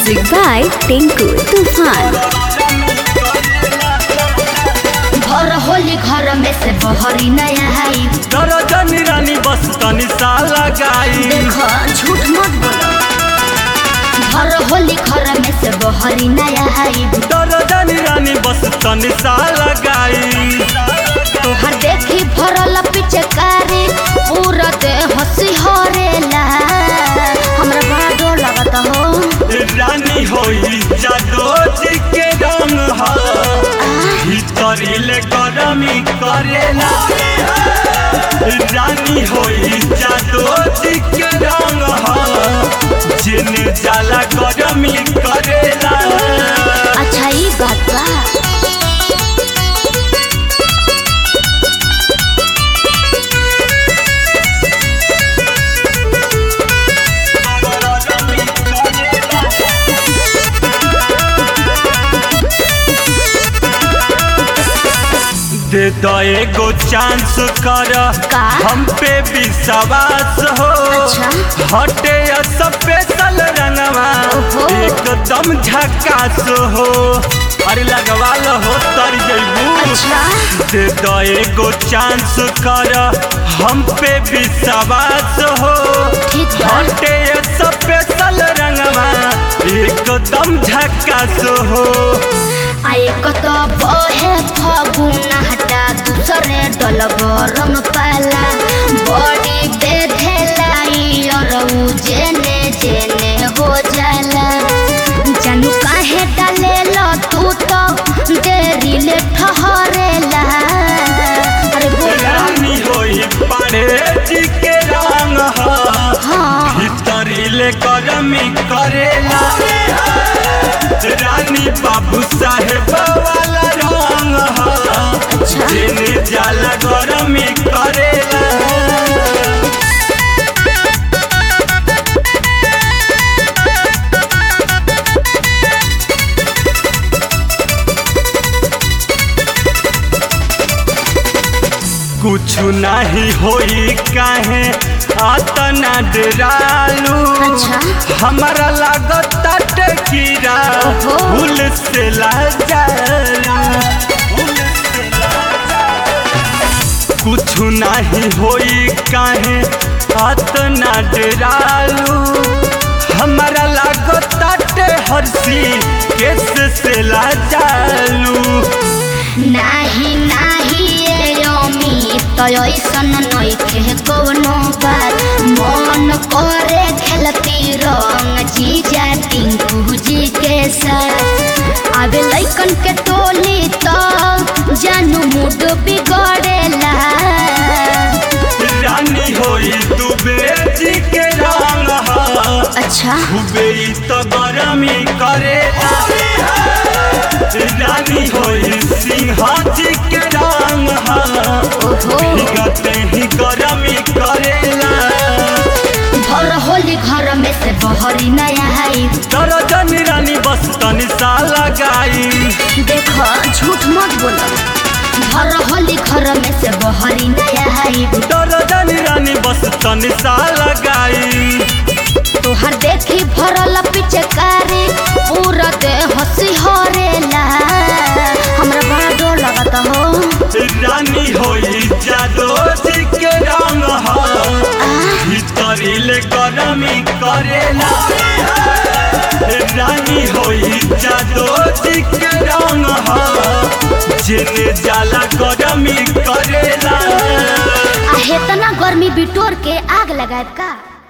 Music by Tinku Tufan. घर होली घर में से बहरी नया आई दरजनी रानी बस तनी सा लगाई देखो झूठ मत बोलो घर होली घर में से बहरी नया आई दरजनी रानी बस तनी सा लगाई तोहर देखी भरल पिचकारी पूरा दे हंसी हरेला हमरा बड़ा डर लगता हो रानी होई जादो जी के रंग हा भीतरिले गरमी करेला रानी होई जादो जी के रंग हा जिने जाला गरमी करेला अच्छा ई बात बा दे दो एगो चांस कर का? हम पे विश्वास हो अच्छा। हटे स्पेशल रंगवा ओहो। एकदम झकास हो अरे लगवा लो हो तर जइबू अच्छा दे दो एगो चांस कर हम पे विश्वास हो ठीक बा हटे स्पेशल रंगवा एकदम झकास हो आए कत बहे फगुन हटा दूसरे डल गरम पाला बड़ी बेधेलाई और उ जेने जेने हो जाला जानू काहे डाले लो तू तो देरी ले ठहरेला अरे बोला रानी होई पाड़े जी के रंग हा हाँ भीतरिले गरमी करेला रानी बाबू साहेब वाला रंग हा अच्छा जेने जाला गरमी करेला कुछ नहीं होई काहे आतना डरालू अच्छा। हमारा लागत कीड़ा ओहो। भूल से लाजालू भूल से लाजालू। कुछ नहीं होई काहे आतना डरालू हमारा लागत हरसी केस से लाजालू नाही नाही ए अमी तो ऐसन नइखे कवनो बात मन करे खेलती रंग जीजा टिंकू जी के साथ आवे लइकन के टोली तो जानू मूड बिगड़ेला रानी होई दुबे जी के रंग हा अच्छा खूबे ई तो गरमी करे रानी होई सिंह जी के रंग हा ओहो भीगते ही गरमी करेला घर होली घर में से बहरी नया आई दरजन रानी बस तनी सा लगाई देखो झूठ मत बोलो घर होली घर में से बहरी नया आई दरजन रानी बस तनी सा लगाई तोहर देखी भरल पिचकारी पूरा दे हंसी हरेला हमरा बड़ा डर लगता हो रानी होई जादो जी के रंग हा आ, भीतरिले गरमी करेला रानी होई जादो जी के रंग हा जेने जाला गरमी करेला आ हेतना गर्मी बिटोर के आग लगाए का